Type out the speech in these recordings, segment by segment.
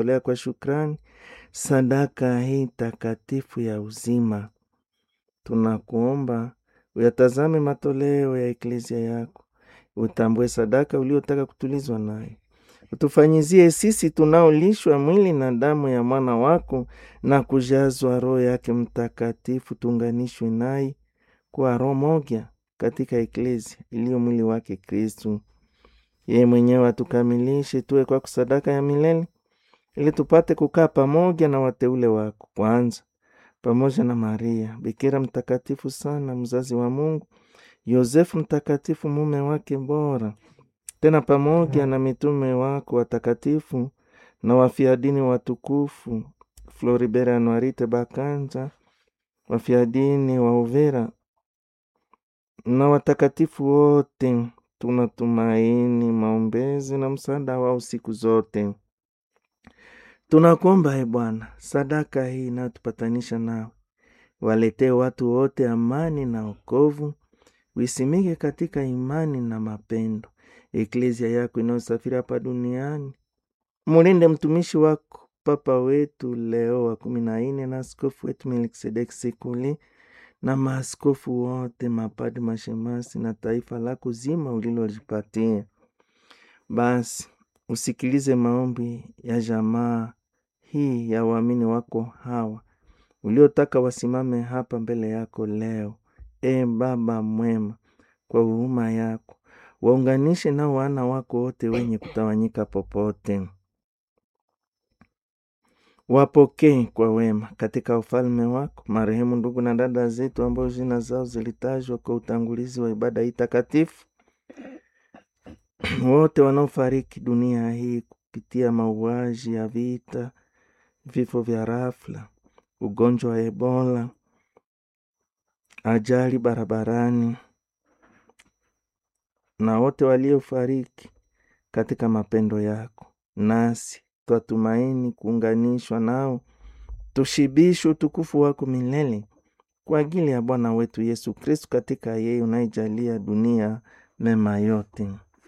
tolea kwa shukrani sadaka hii takatifu ya uzima. Tunakuomba uyatazame matoleo ya eklezia yako, utambue sadaka uliotaka kutulizwa nayo, utufanyizie sisi tunaolishwa mwili na damu ya mwana wako na kujazwa Roho yake Mtakatifu, tuunganishwe naye kwa roho moja katika eklezia iliyo mwili wake Kristu. Yeye mwenyewe atukamilishe tuwe kwako sadaka ya milele, ili tupate kukaa pamoja na wateule wako, kwanza pamoja na Maria bikira mtakatifu sana, mzazi wa Mungu, Yosefu mtakatifu, mume wake bora, tena pamoja na mitume wako watakatifu na wafiadini watukufu Floribert Anuarite Bakanja, wafiadini wa Uvira na watakatifu wote. Tunatumaini maombezi na msaada wao siku zote. Tunakuomba e Bwana, sadaka hii inayotupatanisha nao, waletee watu wote amani na wokovu, uisimike katika imani na mapendo. Eklezia yako inayosafiri hapa duniani, mulinde mtumishi wako Papa wetu Leo wa kumi na nne na askofu wetu Melkisedeki Sekuli na maaskofu wote, mapadi, mashemasi na taifa lako zima ulilolipatia. Basi usikilize maombi ya jamaa hii ya waamini wako hawa uliotaka wasimame hapa mbele yako leo. E Baba mwema, kwa huruma yako waunganishe nao wana wako wote wenye kutawanyika popote, wapokee kwa wema katika ufalme wako marehemu ndugu na dada zetu ambao jina zao zilitajwa kwa utangulizi wa ibada hii takatifu, wote wanaofariki dunia hii kupitia mauaji ya vita, vifo vya rafla, ugonjwa wa Ebola, ajali barabarani, na wote waliofariki katika mapendo yako, nasi twatumaini kuunganishwa nao, tushibishe utukufu wako milele kwa ajili ya Bwana wetu Yesu Kristu, katika yeye unaijalia dunia mema yote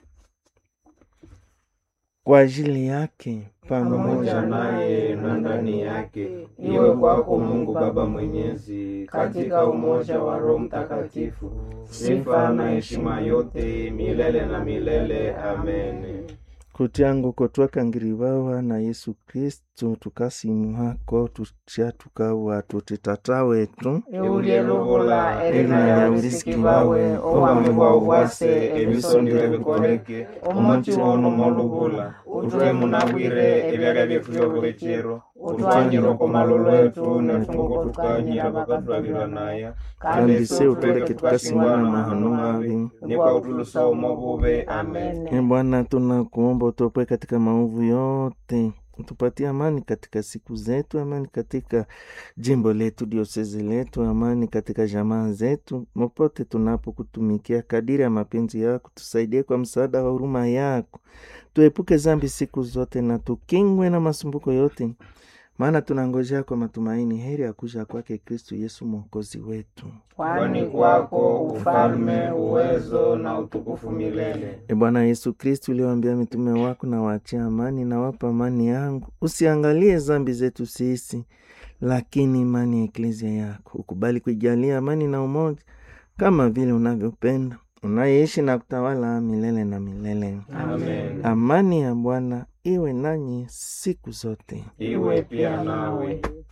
kwa ajili yake pamoja naye na ndani yake, iwe kwako Mungu Baba Mwenyezi, katika umoja wa Roho Mtakatifu, sifa na heshima yote milele na milele. Amen. kutyangu kotwakangiriwawa na Yesu Kristu tukasimuhako tutya tukawa tutitata wetu eulyeluvula elina lyaulisikibwawe obwami bwa ubwase ebisondile bikoleke omuti ono moluvula utwe munabwire ebyalya byetu byobuli chiro utwanyire oko malolo etu netunguko tukanyira bakatulabira naya kandi se utuleke tukasimana mahano mavi nikwa utulusa umo bube amen E Bwana, tunakuomba utuopoe katika maovu yote, utupatie amani katika siku zetu, amani katika jimbo letu, diosezi letu, amani katika jamaa zetu, popote tunapokutumikia kadiri ya mapenzi yako. Tusaidie kwa msaada wa huruma yako, tuepuke zambi siku zote na tukingwe na masumbuko yote, maana tunangojea kwa matumaini heri ya kuja kwake Kristu Yesu mwokozi wetu. kwani kwako ufalme, uwezo na utukufu milele. E Bwana Yesu Kristu, uliwaambia mitume wako, na waachia amani na wapa amani yangu, usiangalie zambi zetu sisi, lakini imani ya eklezia yako. Ukubali kuijalia amani na umoja, kama vile unavyopenda, unayeishi na kutawala milele na milele. Amen. Amani ya Bwana iwe nanyi siku zote. Iwe pia nawe.